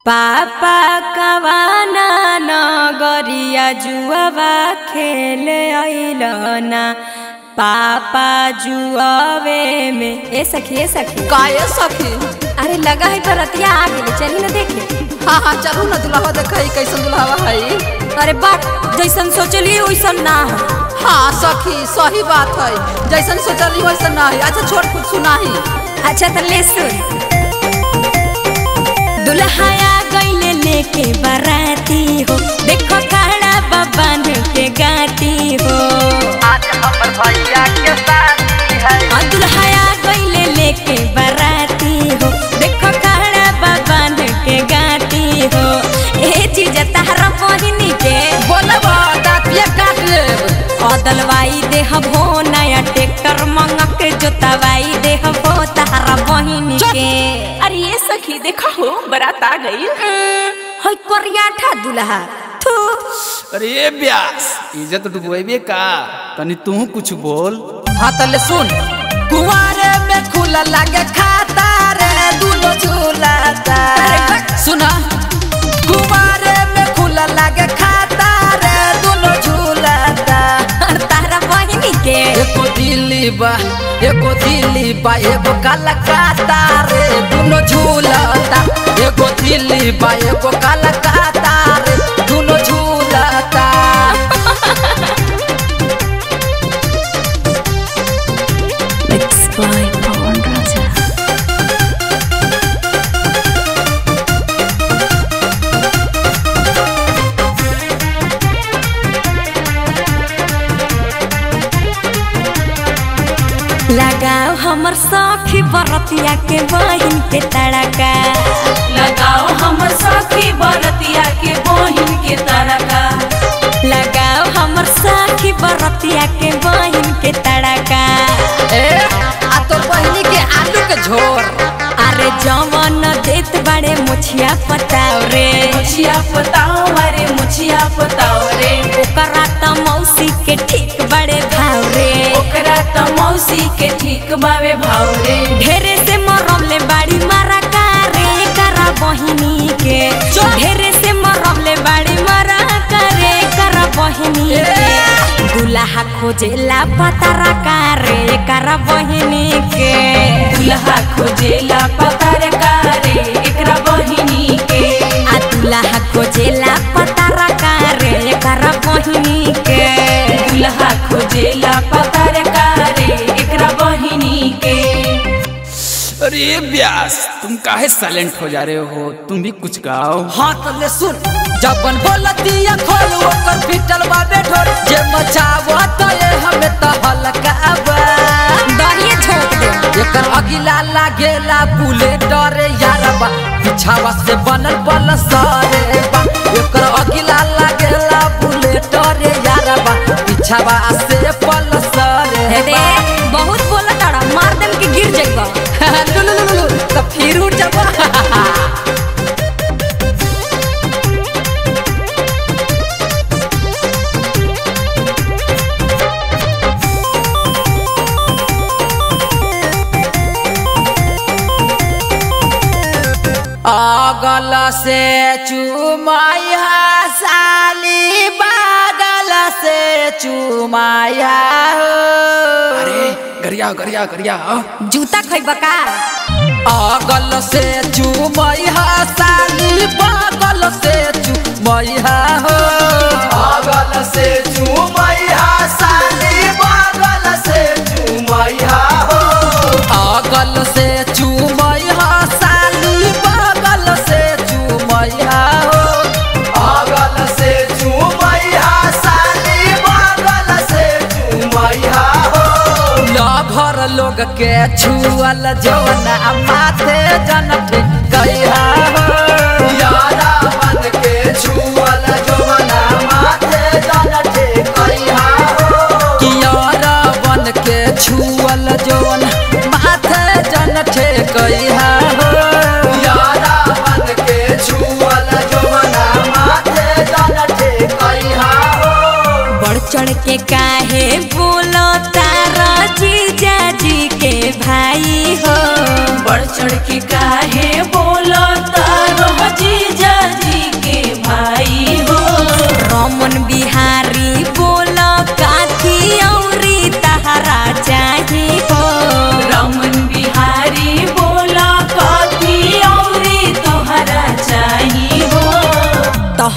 पापा कवाना नगरिया जुआवा खेले अइलना पापा जुआवे में ए सखी ए सखी काये सखी अरे लगा है बरतिया आ गेली चली ना देखे हाँ हाँ चलू ना दुल्हा देखई कैसन दुल्हा है अरे बात जैसन सोचली वैसन ना है हाँ सखी सही बात है जैसन सोचली वैसन ना है अच्छा छोड़ कुछ सुनाही अच्छा तो ले सुन दुल्हाया गईले लेके बाराती हो देखो काड़ा बाबान के गाती हो आज हमर भैया के शादी है आ दुल्हाया गईले लेके बाराती हो देखो काड़ा बाबान के गाती हो ए चीज तारा बहिनी के बोलब दातिया काट लेब अदलवाई देह भो नया ट्रैक्टर मंगा के जोतवाई देह भो तारा बहिनी के अरे ये सखी देखा हो बारात आ गई होय कोरिया ठा दुल्हा थू अरे ब्यास इज्जत डुबेबे का तनी तू कुछ बोल हाँ तले सुन कुआरे में खुला लागे खाता रे दुनो झूलाता सुना कुआरे में खुला लागे खाता रे दुनो झूलाता तारा बहिनी के एको दिल्ली बा एको दिल्ली बा एगो कलकत्ता रे दुनो झूलता एगो दिल्ली बा एगो कलकत्ता रे दुनो झूलता लगाओ हमर सखी बरतिया के बहिन के तड़का लगाओ हमर सखी बरतिया के बहिन के तरका लगाओ हमर सखी बरतिया के बहिन के तड़का ए आ तो बहिनी के आलू के झोर अरे जवन देत बड़े मुछिया पताव रे मुछिया पताओ अरे मुछिया पताओ रे ओकरा त मौसी के ठीक बड़े भाव रे ओकरा त मौसी के ठीक बावे भाव रे ढेरे से मरमले बाड़ी मारा कारे करा बहिनी के ढेरे से मरमले बाड़ी मारा करे करा बहिनी के दुल्हा खोजेला पतारा कारे करा बहिनी के दुल्हा खोजेला पतार कारे एकरा बहिनी के आ दुल्हा खोजेला पतारा कारे करा बहिनी के दुल्हा खोजेला पतार कारे एकरा बहिनी के अरे ब्यास तुम काहे साइलेंट हो जा रहे हो तुम भी कुछ गाओ हाँ तो ले सुन जबन बोलतिया खोल ओकर पिटल बा बेठोर जे मचावो तो ये हमें तो हल्का बा दहिए झोंक दे एकर अगिला लागेला बुलेट रे यारबा पिछावा से बनल बल सरे बा एकर अगिला लागेला बुलेट रे यारबा पिछावा से बल सरे हे दे बहुत बोला ताड़ा मार देम के गिर जाइबा लु लु लु लु तो फिर उठ जाबा अगल से चुमाया साली बागल से चुमाया हो अरे गरिया गरिया गरिया जूता खइबा का अगल से चुमैया साली बगल से चुमैया हो बगल से चूमैया साली बगल से चूमैया हो अगल से चुमैया साली बगल से चुमैया हो बगल से चूमैया साली बगल से चूमैया हो लभर लोग के छुअल जौना माथे जन गैया हो यारा बन के छुअल जमना माथे जन ठेकैया हो कियार बन के छुअल जौन माथे जन ठेकैया हो यारा बन के छुअल जमना माथे जन ठेकैया हो बढ़ चढ़ के काहे बोलो तारा जीजा जी के भाई हो बढ़ चढ़ के काहे बोलो तारो जीजा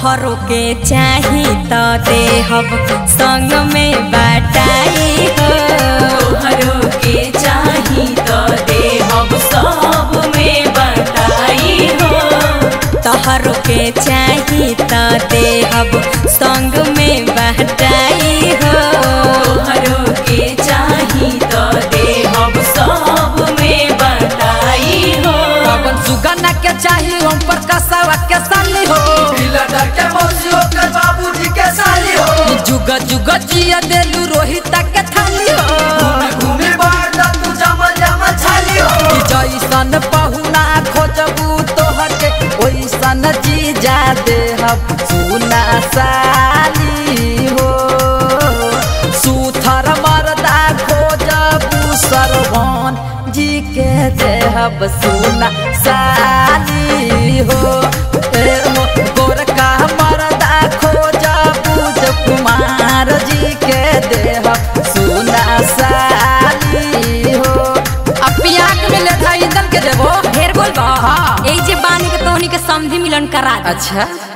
तोहरो के चाही त देहब संग में बाटाई हो तोहरो के चाही तो देहब सब में बताई हो तोहरो के चाही त देहब संग में बाटाई हो तोहरो के चाही तो देहब सब में बताई हो पवन सुगना के चाही ओम पर कसवा के साली हो के मौसी होकर बाबूजी के साली हो जुग जुग जिया देलू रोहित के थाली हो घूमी बाढ़ तू जमल जमल छाली हो जैसन पहुना खोजबू तोहर के ओइसन जीजा देहब सुना साली हो सुथर मरदा खोजबू सरवन जी के देहब सुना साली हो ए हो गोरका मरदा खोजबू जब कुमार जी के देहब सुना साली हो अब पियाक में ले था ईंधन के देबो ढेर बोलबा हाँ। ए जे बानी के तोहनी के समझी मिलन करा दे अच्छा